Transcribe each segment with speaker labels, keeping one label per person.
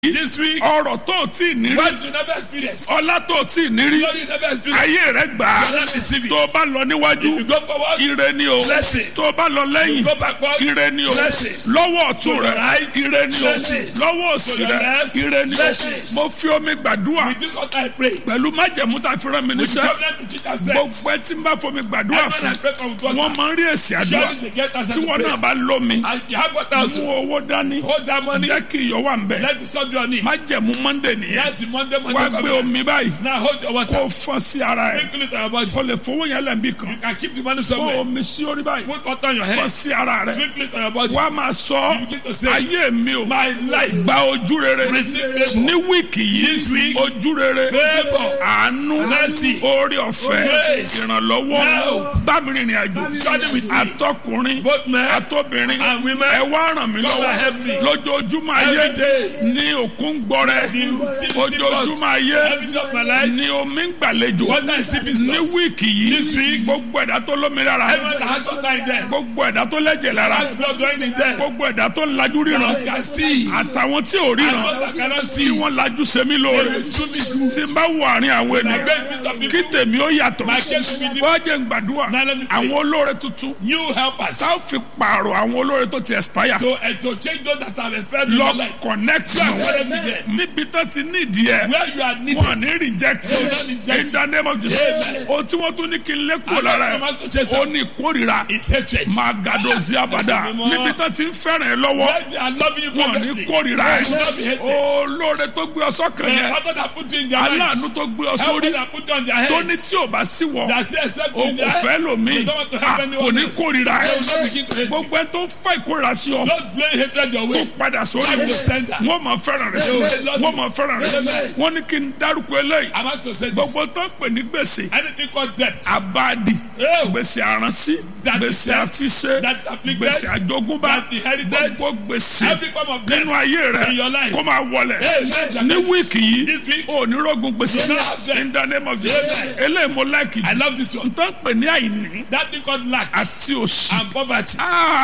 Speaker 1: This week,
Speaker 2: ọrọ̀ tó o tí ì ní rí
Speaker 1: what you never experienced,
Speaker 2: ọlá tó o tí ì ní rí
Speaker 1: glory you never experienced.
Speaker 2: ayé rẹ gbà á
Speaker 1: You never receive it.
Speaker 2: tó o bá lọ níwájú
Speaker 1: If you go forward,
Speaker 2: ire ni o
Speaker 1: Blessings.
Speaker 2: tó o bá lọ lẹ́yìn
Speaker 1: go backward,
Speaker 2: ire ni o
Speaker 1: blessings.
Speaker 2: lọ́wọ́ ọ̀tún
Speaker 1: To
Speaker 2: rẹ
Speaker 1: the right,
Speaker 2: ire ni o
Speaker 1: blessings.
Speaker 2: lọ́wọ́ òsì
Speaker 1: To the
Speaker 2: rẹ
Speaker 1: left,
Speaker 2: ire ni o
Speaker 1: blessings.
Speaker 2: mo fi omi gbàdúrà
Speaker 1: With this what I pray.
Speaker 2: pẹ̀lú májẹ̀mú tá a fi rán mi
Speaker 1: With the
Speaker 2: níṣẹ́
Speaker 1: covenant which it has said.
Speaker 2: gbogbo ẹ tí n bá fomi gbàdúrà
Speaker 1: Everyone I
Speaker 2: fún
Speaker 1: pray for with God.
Speaker 2: wọn máa ń rí èsì àdúrà
Speaker 1: Surely they get answer
Speaker 2: tí
Speaker 1: to
Speaker 2: wọn náà
Speaker 1: prayer.
Speaker 2: bá lómi
Speaker 1: And you have what else?
Speaker 2: mú owó dání
Speaker 1: Hold that money.
Speaker 2: jẹ́ kí iyọ̀ wà ń bẹ̀
Speaker 1: Let the sun be on it.
Speaker 2: májẹ̀mú monday nìyẹn
Speaker 1: That's the Monday, Monday
Speaker 2: wá gbé
Speaker 1: covenant.
Speaker 2: omi báyìí
Speaker 1: Now hold your water.
Speaker 2: kó fọ́n sí ara ẹ̀
Speaker 1: Sprinkle it on your body.
Speaker 2: o lè fowó yẹn lẹ́nbí kan
Speaker 1: You can keep the money
Speaker 2: fọ́
Speaker 1: somewhere.
Speaker 2: omi sí orí báyìí
Speaker 1: Put water on your
Speaker 2: fọ́n
Speaker 1: head.
Speaker 2: sí ara rẹ̀
Speaker 1: Sprinkle it on your body.
Speaker 2: wá máa sọ
Speaker 1: You begin to say,
Speaker 2: ayé mi o
Speaker 1: My life.
Speaker 2: gba ojú rere
Speaker 1: Receive favor.
Speaker 2: ní wíìkì
Speaker 1: This
Speaker 2: yìí
Speaker 1: week,
Speaker 2: ojú rere
Speaker 1: Favor.
Speaker 2: àánú
Speaker 1: Mercy.
Speaker 2: orí ọ̀fẹ́
Speaker 1: Grace.
Speaker 2: ìrànlọ́wọ́
Speaker 1: Now.
Speaker 2: bámi rìnrìn àjò
Speaker 1: Journey with me.
Speaker 2: àtọkùnrin
Speaker 1: Both men
Speaker 2: àtobìnrin
Speaker 1: and women.
Speaker 2: ẹ wá ràn mí
Speaker 1: God help me.
Speaker 2: lọ́wọ́ lójoojúmọ́ ayé
Speaker 1: Every day.
Speaker 2: ní òkun gbọ́rẹ́
Speaker 1: The sea-
Speaker 2: ojoojúmọ́ ayé
Speaker 1: Every day of my life.
Speaker 2: ní omi ń gbàlejò
Speaker 1: Water is sleeping
Speaker 2: ní
Speaker 1: stores.
Speaker 2: wíìkì
Speaker 1: This
Speaker 2: yìí
Speaker 1: week.
Speaker 2: gbogbo ẹ̀dá tó lómi lára
Speaker 1: Everyone that has water in them.
Speaker 2: gbogbo ẹ̀dá tó lẹ́jẹ̀ lára
Speaker 1: Has blood running in them.
Speaker 2: gbogbo ẹ̀dá tó ń lajú ríran
Speaker 1: God can see.
Speaker 2: àtàwọn tí ò
Speaker 1: And
Speaker 2: ríran
Speaker 1: God that cannot
Speaker 2: tí
Speaker 1: see.
Speaker 2: wọ́n lajú sẹ́mi
Speaker 1: They
Speaker 2: lóore
Speaker 1: will do me good.
Speaker 2: tí n bá wọ àárín àwọn
Speaker 1: I
Speaker 2: ènìyàn
Speaker 1: beg Mr.
Speaker 2: kí
Speaker 1: People.
Speaker 2: tèmi ó yàtọ̀
Speaker 1: My case will be different.
Speaker 2: wọ́n jẹ́ ń gbàdúrà
Speaker 1: Now let me pray.
Speaker 2: àwọn olóore tuntun
Speaker 1: You help us
Speaker 2: tá ò fi pààrọ̀ àwọn olóore tó ti expire
Speaker 1: to, uh, to change those that have expired in your
Speaker 2: lọ
Speaker 1: life.
Speaker 2: connect
Speaker 1: You are
Speaker 2: mọ́
Speaker 1: calling me there.
Speaker 2: níbi tó ti nídìí ẹ̀
Speaker 1: Where you are needed.
Speaker 2: wọn ní reject
Speaker 1: They will not reject
Speaker 2: in the name of Jesus ohun tí wọ́n tún ní kí n lé kúrò lára
Speaker 1: And
Speaker 2: ẹ̀
Speaker 1: I'm to chase
Speaker 2: ó
Speaker 1: them.
Speaker 2: ní ìkórìíra
Speaker 1: It's hatred.
Speaker 2: máa gàdó sí àbàdà
Speaker 1: Mímọ́.
Speaker 2: níbi tó ti ń fẹ́ràn ẹ lọ́wọ́
Speaker 1: Where they are loving you
Speaker 2: wọn ní
Speaker 1: presently.
Speaker 2: kórìíra
Speaker 1: They will not be
Speaker 2: ẹ
Speaker 1: hated.
Speaker 2: olóore tó gbé ọ sọ́kàn
Speaker 1: The
Speaker 2: yẹn
Speaker 1: other that put you in their
Speaker 2: aláàánú
Speaker 1: minds.
Speaker 2: tó gbé ọ
Speaker 1: Help
Speaker 2: sórí
Speaker 1: that put you on their
Speaker 2: tó ní
Speaker 1: heads.
Speaker 2: tí ò bá sí wọ
Speaker 1: That say except
Speaker 2: o
Speaker 1: in their
Speaker 2: kò fẹ́
Speaker 1: head.
Speaker 2: lòmíì
Speaker 1: They don't want to
Speaker 2: Ah,
Speaker 1: help
Speaker 2: kò
Speaker 1: anyone
Speaker 2: ní
Speaker 1: else.
Speaker 2: kórìíra ẹ
Speaker 1: They will not begin to hate you.
Speaker 2: gbogbo ẹ tó ń fa ìkórìíra sí ọ
Speaker 1: Don't blame hatred your
Speaker 2: tó
Speaker 1: way.
Speaker 2: padà sórí
Speaker 1: Back
Speaker 2: wọn
Speaker 1: to sender.
Speaker 2: wọn máa fẹ́ràn rẹ wọn máa fẹ́ràn rẹ wọn ní kí n dárúkọ eléyìí
Speaker 1: I'm about to say this.
Speaker 2: gbogbo tó ń pè ní gbèsè
Speaker 1: Anything called debt.
Speaker 2: abadi
Speaker 1: Oh.
Speaker 2: gbèsè àránsí
Speaker 1: That
Speaker 2: gbèsè
Speaker 1: debt,
Speaker 2: àtiṣe
Speaker 1: that afflicted,
Speaker 2: gbèsè àjogúnbá
Speaker 1: that inherited,
Speaker 2: gbogbo gbèsè
Speaker 1: Every form of debt
Speaker 2: nínú ayé rẹ
Speaker 1: in your life.
Speaker 2: kó máa wọlẹ̀
Speaker 1: Amen.
Speaker 2: ní wíìkì yìí
Speaker 1: This week,
Speaker 2: ò ní rọ́gùn gbèsè
Speaker 1: You don't have debt.
Speaker 2: in the name of Jesus
Speaker 1: Amen.
Speaker 2: eléyìí mo láìkì
Speaker 1: I love this one.
Speaker 2: tó ń pè ní àìní
Speaker 1: That thing called lack
Speaker 2: àti òṣì
Speaker 1: and poverty.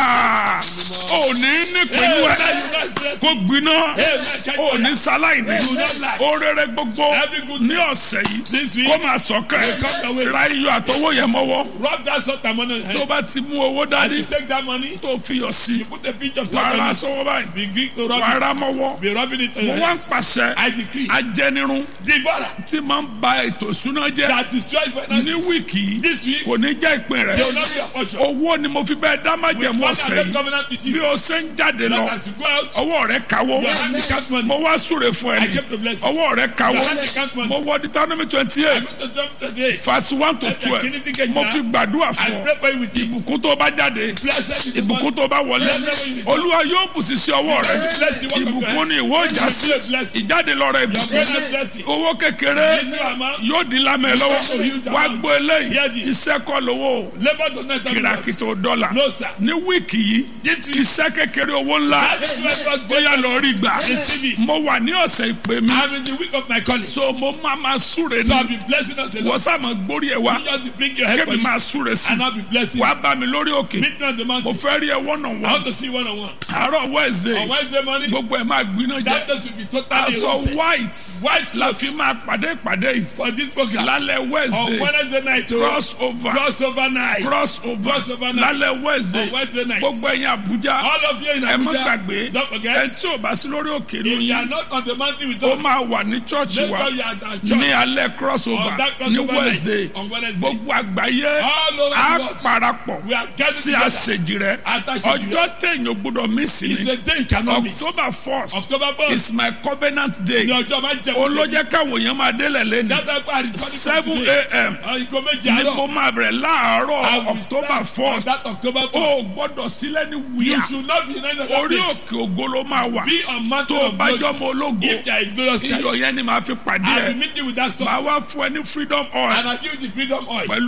Speaker 2: Ah, ò ní nípinnu
Speaker 1: Hey,
Speaker 2: ẹ
Speaker 1: now you guys bless
Speaker 2: kó
Speaker 1: me.
Speaker 2: gbiná
Speaker 1: Hey, man, check
Speaker 2: ò
Speaker 1: your
Speaker 2: ní
Speaker 1: life.
Speaker 2: sáláìní
Speaker 1: You don't lack.
Speaker 2: orere gbogbo
Speaker 1: Every good
Speaker 2: ní ọ̀sẹ̀ yìí
Speaker 1: This week,
Speaker 2: kó máa sọ̀kẹ́
Speaker 1: will come your way.
Speaker 2: ra iyọ̀ àtọwọ́ yẹn mọ́wọ́
Speaker 1: rub that salt and money on your
Speaker 2: tó
Speaker 1: head.
Speaker 2: bá ti mú owó
Speaker 1: And
Speaker 2: dání
Speaker 1: you take that money,
Speaker 2: tó fi yọ̀ sí
Speaker 1: you put a pinch of salt
Speaker 2: wàá ra
Speaker 1: on it.
Speaker 2: sọ́wọ́ báyìí
Speaker 1: Begin to rub
Speaker 2: wàá ra
Speaker 1: it.
Speaker 2: mọ́wọ́
Speaker 1: Be rubbing it on
Speaker 2: mo
Speaker 1: your
Speaker 2: wá
Speaker 1: head.
Speaker 2: ń pàṣẹ
Speaker 1: I decree.
Speaker 2: ajẹnirun
Speaker 1: Devourer
Speaker 2: tí máa ń ba ètò ìṣúná jẹ́
Speaker 1: that destroys
Speaker 2: ní
Speaker 1: finances.
Speaker 2: wíìkì yìí
Speaker 1: This week,
Speaker 2: kò ní jẹ́ ìpín rẹ̀
Speaker 1: they will not be your portion.
Speaker 2: owó ni mo fi bẹ́ẹ̀ dá
Speaker 1: With
Speaker 2: májẹ̀mú
Speaker 1: one
Speaker 2: ọ̀sẹ̀
Speaker 1: that
Speaker 2: yìí
Speaker 1: covenant with
Speaker 2: bí
Speaker 1: you.
Speaker 2: o ṣe ń jáde lọ
Speaker 1: That as you go out,
Speaker 2: ọwọ́ rẹ̀ káwọ́
Speaker 1: your hand becomes money.
Speaker 2: mo wá súre fún
Speaker 1: I
Speaker 2: ẹni
Speaker 1: kept the blessing.
Speaker 2: ọwọ́ rẹ̀ káwọ́
Speaker 1: Your hand becomes money.
Speaker 2: mo wọ Deuteronomy twenty
Speaker 1: I
Speaker 2: eight
Speaker 1: took the jump today.
Speaker 2: verse one to
Speaker 1: Ẹsẹ̀
Speaker 2: twelve
Speaker 1: kìíní sí kejìlá.
Speaker 2: mo fi gbàdúrà
Speaker 1: I
Speaker 2: fún ọ
Speaker 1: pray for you with it.
Speaker 2: ìbùkún tó bá jáde
Speaker 1: Blessed is the
Speaker 2: ìbùkún
Speaker 1: one.
Speaker 2: tó bá wọlé olúwa yóò bù sí sí ọwọ́ rẹ
Speaker 1: Bless the work of your
Speaker 2: ìbùkún
Speaker 1: hand.
Speaker 2: ni ìwọ ìjà sí
Speaker 1: Bless blessing.
Speaker 2: ìjáde lọ́rọ̀
Speaker 1: Your
Speaker 2: ìbùkún
Speaker 1: present blessing.
Speaker 2: owó kékeré
Speaker 1: Little amount.
Speaker 2: yóò di lámẹ lọ́wọ́ wá gbọ́ eléyìí
Speaker 1: Hear this.
Speaker 2: iṣẹ́ kọ́ lówó
Speaker 1: Labour does not have
Speaker 2: kìràkìtà dọ́là
Speaker 1: No, sir.
Speaker 2: ní wíìkì yìí iṣẹ́ kékeré owó ńlá
Speaker 1: That is why God
Speaker 2: bóyá lọ rí gbà
Speaker 1: Receive it.
Speaker 2: mo wà ní ọ̀sẹ̀ ìpè mi
Speaker 1: I'm in the week of my calling. So
Speaker 2: so mo máa ma súre
Speaker 1: I'll
Speaker 2: ní
Speaker 1: be blessing us a
Speaker 2: wọ́n
Speaker 1: lot.
Speaker 2: sá ma gbórí ẹ̀ wá
Speaker 1: You just bring your head for
Speaker 2: kébì
Speaker 1: you.
Speaker 2: máa súre sí
Speaker 1: And I'll be blessing
Speaker 2: wàá
Speaker 1: you.
Speaker 2: bá mi lórí òkè
Speaker 1: Meet me on the
Speaker 2: mo
Speaker 1: mountain.
Speaker 2: fẹ́ rí ẹ wọ́nà
Speaker 1: I
Speaker 2: wọ́n
Speaker 1: want to see one on one.
Speaker 2: àárọ̀
Speaker 1: On
Speaker 2: wẹ́ẹ̀sẹ̀
Speaker 1: Wednesday morning,
Speaker 2: gbogbo ẹ̀ máa gbiná jẹ́
Speaker 1: that place will be totally
Speaker 2: aṣọ
Speaker 1: erupted.
Speaker 2: white
Speaker 1: White
Speaker 2: la fi
Speaker 1: clothes
Speaker 2: máa pàdé ìpàdé yìí
Speaker 1: for this program.
Speaker 2: lálẹ́
Speaker 1: On
Speaker 2: wẹ́ẹ̀sẹ̀
Speaker 1: Wednesday night, oh,
Speaker 2: cross over
Speaker 1: crossover night.
Speaker 2: cross over
Speaker 1: Crossover night.
Speaker 2: lálẹ́
Speaker 1: On
Speaker 2: wẹ́ẹ̀sẹ̀
Speaker 1: Wednesday night.
Speaker 2: gbogbo ẹ̀yin Àbújá
Speaker 1: All of you in
Speaker 2: ẹ má
Speaker 1: Abuja,
Speaker 2: gbàgbé
Speaker 1: don't
Speaker 2: ẹ
Speaker 1: forget,
Speaker 2: tí ò bá sí lórí òkè
Speaker 1: if you
Speaker 2: lóyún
Speaker 1: are not on the mountain with
Speaker 2: ó
Speaker 1: us,
Speaker 2: máa wà ní chọ́ọ̀chì
Speaker 1: make
Speaker 2: wa
Speaker 1: sure you are at our
Speaker 2: ní
Speaker 1: church
Speaker 2: alẹ́ cross over
Speaker 1: on that
Speaker 2: ní
Speaker 1: crossover
Speaker 2: Wednesday
Speaker 1: night on Wednesday.
Speaker 2: gbogbo àgbáyé
Speaker 1: All over
Speaker 2: á
Speaker 1: the world,
Speaker 2: parapọ̀
Speaker 1: we are gathered
Speaker 2: sí
Speaker 1: together.
Speaker 2: àṣejì rẹ
Speaker 1: Attach to
Speaker 2: ọjọ́ téèyàn gbọ́dọ̀ mí sí
Speaker 1: It's
Speaker 2: ni
Speaker 1: the day you cannot miss.
Speaker 2: October first
Speaker 1: October 1st,
Speaker 2: is my covenant day
Speaker 1: ní ọjọ́ máa ń jẹ
Speaker 2: olójẹ́ káwọn èèyàn máa délẹ̀ lẹ́nu
Speaker 1: That's why I recorded for
Speaker 2: seven
Speaker 1: today.
Speaker 2: a.m.
Speaker 1: Ìgò méjì
Speaker 2: ni mo
Speaker 1: àárọ̀.
Speaker 2: máa bẹ̀rẹ̀
Speaker 1: I
Speaker 2: láàárọ̀
Speaker 1: will
Speaker 2: October
Speaker 1: start on
Speaker 2: first
Speaker 1: that October
Speaker 2: o
Speaker 1: 1st.
Speaker 2: gbọ́dọ̀ sílẹ̀ ní
Speaker 1: You
Speaker 2: wíyà
Speaker 1: should not be in any other
Speaker 2: orí
Speaker 1: place.
Speaker 2: òkè ògo ló máa wà
Speaker 1: Be on mountain
Speaker 2: tó o
Speaker 1: of
Speaker 2: bá
Speaker 1: glory.
Speaker 2: jọ mọ ológo
Speaker 1: If there is glorious
Speaker 2: iyọ̀
Speaker 1: time,
Speaker 2: yẹn ni màá fi pàdé
Speaker 1: I
Speaker 2: ẹ̀
Speaker 1: will meet you with that
Speaker 2: màá
Speaker 1: salt.
Speaker 2: wá fún ẹ ní freedom oil
Speaker 1: And I give you the freedom oil.
Speaker 2: pẹ̀lú fìlà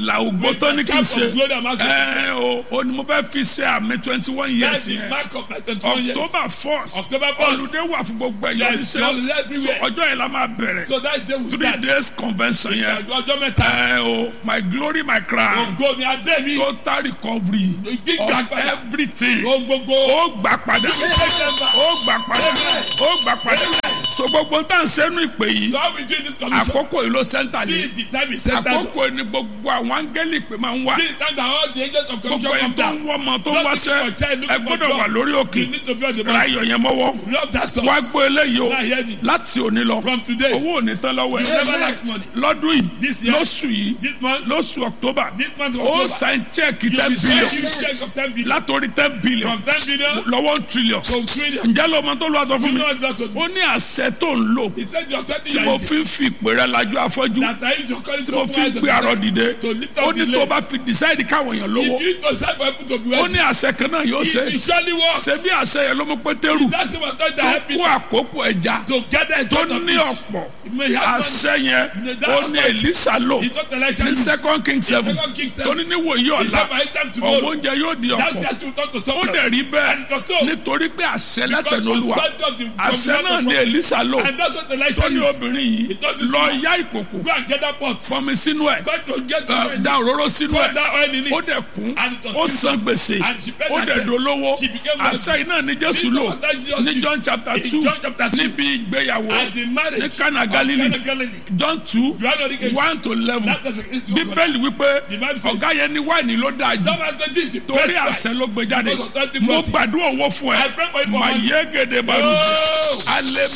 Speaker 2: ìlà ògbó tó ní kí n
Speaker 1: Camp
Speaker 2: ṣe
Speaker 1: of glory and master.
Speaker 2: ẹ o o ni mo fẹ́ fi ṣe àmì twenty one
Speaker 1: That's
Speaker 2: years
Speaker 1: the
Speaker 2: yẹn
Speaker 1: mark of my 21 years.
Speaker 2: october first
Speaker 1: October first.
Speaker 2: olùdé wà fún gbogbo ẹ̀yọ́
Speaker 1: Yes, holiday
Speaker 2: oníṣẹ́
Speaker 1: everywhere.
Speaker 2: so ọjọ́ yẹn la máa bẹ̀rẹ̀
Speaker 1: So that day we
Speaker 2: three
Speaker 1: start.
Speaker 2: days convention yẹn
Speaker 1: Ọjọ́ mẹ́ta.
Speaker 2: ẹ o my glory my crown
Speaker 1: Ògo mi adé mi.
Speaker 2: total recovery
Speaker 1: Gbígbà
Speaker 2: of
Speaker 1: padà.
Speaker 2: everything
Speaker 1: Ohun gbogbo.
Speaker 2: ó gbà padà ó gbà padà ó gbà padà so gbogbo tá à ń sẹ́nu ìpè yìí
Speaker 1: So how we do this commission?
Speaker 2: àkókò yìí ló sẹ́ńtà
Speaker 1: Till
Speaker 2: lé
Speaker 1: the time is set down.
Speaker 2: àkókò yìí ni gbogbo àwọn áńgẹ́lì pé máa ń wá
Speaker 1: Till the time that all the agents of
Speaker 2: gbogbo
Speaker 1: commission
Speaker 2: ẹni
Speaker 1: come
Speaker 2: tó ń
Speaker 1: down.
Speaker 2: wọ́ ọmọ tó ń
Speaker 1: Don't
Speaker 2: wáṣẹ́
Speaker 1: look for child, look
Speaker 2: ẹ
Speaker 1: for
Speaker 2: gbọ́dọ̀
Speaker 1: job.
Speaker 2: wà lórí òkè
Speaker 1: You need to be on the
Speaker 2: ra
Speaker 1: mountain.
Speaker 2: iyọ̀ yẹn mọ́wọ́
Speaker 1: Love that
Speaker 2: wá
Speaker 1: stuff.
Speaker 2: gbọ́ eléyìí o
Speaker 1: Now hear this.
Speaker 2: láti òní lọ
Speaker 1: From today,
Speaker 2: owó òní tán lọ́wọ́
Speaker 1: you
Speaker 2: ẹ̀
Speaker 1: never lack money.
Speaker 2: lọ́dún yìí
Speaker 1: This year,
Speaker 2: lóṣù yìí
Speaker 1: this month,
Speaker 2: lóṣù october
Speaker 1: this month of
Speaker 2: ó
Speaker 1: October,
Speaker 2: sign check
Speaker 1: you
Speaker 2: ten
Speaker 1: will
Speaker 2: billion
Speaker 1: send you check of 10 billion.
Speaker 2: látòrí ten billion
Speaker 1: From 10 billion
Speaker 2: lọ́wọ́ one trillion
Speaker 1: to trillions.
Speaker 2: ǹjẹ́ ló mọ tó lọ́wọ́ sọ fún
Speaker 1: You
Speaker 2: mi
Speaker 1: know what that was?
Speaker 2: ó ní àṣẹ tó ń lò
Speaker 1: He said your 30
Speaker 2: tí mo
Speaker 1: years
Speaker 2: fi ń fi ìpè rẹ lajú afọ́jú
Speaker 1: that I use your calling
Speaker 2: tí
Speaker 1: to
Speaker 2: mo
Speaker 1: open
Speaker 2: fi ń
Speaker 1: eyes of
Speaker 2: gbé arọ
Speaker 1: the
Speaker 2: dìde
Speaker 1: to lift
Speaker 2: ó
Speaker 1: up the
Speaker 2: ní tó
Speaker 1: lame.
Speaker 2: bá fi decide káwọn èèyàn lówó
Speaker 1: If you to start for people to be
Speaker 2: ó ní
Speaker 1: wealthy,
Speaker 2: àṣẹ kan náà yóò ṣe
Speaker 1: it it surely works.
Speaker 2: ṣe bí àṣẹ yẹn ló mú pétérù
Speaker 1: That's the one that
Speaker 2: tó
Speaker 1: help
Speaker 2: kó
Speaker 1: you
Speaker 2: àkókò ẹja
Speaker 1: to gather in
Speaker 2: tó
Speaker 1: front of
Speaker 2: ní
Speaker 1: this.
Speaker 2: ọ̀pọ̀
Speaker 1: You may have money.
Speaker 2: àṣẹ yẹn ó ní èlísà lò
Speaker 1: It's not election.
Speaker 2: ní
Speaker 1: use.
Speaker 2: second king seven
Speaker 1: Second Kings
Speaker 2: tó
Speaker 1: seven.
Speaker 2: ní níwòyí
Speaker 1: It's
Speaker 2: ọ̀la
Speaker 1: not by time
Speaker 2: ọ̀wọ́
Speaker 1: tomorrow.
Speaker 2: oúnjẹ yóò di
Speaker 1: That's
Speaker 2: ọ̀pọ̀
Speaker 1: the you talk to
Speaker 2: ó
Speaker 1: someone.
Speaker 2: dẹ̀ rí
Speaker 1: And
Speaker 2: bẹ́ẹ̀
Speaker 1: it was so.
Speaker 2: nítorí pé àṣẹ
Speaker 1: Because
Speaker 2: látẹnu
Speaker 1: of
Speaker 2: olúwa
Speaker 1: God of the- from
Speaker 2: àṣẹ
Speaker 1: the
Speaker 2: náà
Speaker 1: mouth
Speaker 2: ní
Speaker 1: of God.
Speaker 2: èlísà lò
Speaker 1: And that's what
Speaker 2: tó
Speaker 1: election
Speaker 2: ní
Speaker 1: is.
Speaker 2: obìnrin yìí
Speaker 1: It doesn't
Speaker 2: lọ
Speaker 1: matter.
Speaker 2: yá ìkòkò
Speaker 1: Go and get that pot.
Speaker 2: fọmi sínú ẹ̀
Speaker 1: Try to get to
Speaker 2: ẹ,
Speaker 1: it.
Speaker 2: da òróró sínú
Speaker 1: Pour
Speaker 2: ẹ̀
Speaker 1: that oil in it.
Speaker 2: ó dẹ̀ kún
Speaker 1: And it was
Speaker 2: ó
Speaker 1: filled.
Speaker 2: san gbèsè
Speaker 1: And she paid
Speaker 2: ó
Speaker 1: her
Speaker 2: dẹ̀
Speaker 1: debt.
Speaker 2: dolówó
Speaker 1: She became
Speaker 2: àṣẹ iná ní jésù
Speaker 1: This
Speaker 2: lò
Speaker 1: was that Jesus
Speaker 2: ní
Speaker 1: used.
Speaker 2: john chapter
Speaker 1: In
Speaker 2: two
Speaker 1: John chapter two.
Speaker 2: níbi ìgbéyàwó
Speaker 1: And the marriage
Speaker 2: ní Cana
Speaker 1: of
Speaker 2: Galilee.
Speaker 1: Cana Galilee.
Speaker 2: john two
Speaker 1: You are not engaged.
Speaker 2: one to eleven
Speaker 1: That doesn't it's your
Speaker 2: bíbélì wípé
Speaker 1: The Bible says-
Speaker 2: ọ̀gá yẹn ní wáìnì ló dáa jù
Speaker 1: Don't ask this is the
Speaker 2: torí
Speaker 1: best price.
Speaker 2: àṣẹ ló gbé jáde
Speaker 1: Because of twenty
Speaker 2: mo
Speaker 1: bottles.
Speaker 2: gbàdúrà owó fún ẹ
Speaker 1: I pray for you for
Speaker 2: mà
Speaker 1: money.
Speaker 2: yé gèdè balùwẹ̀
Speaker 1: Oh.
Speaker 2: alẹ́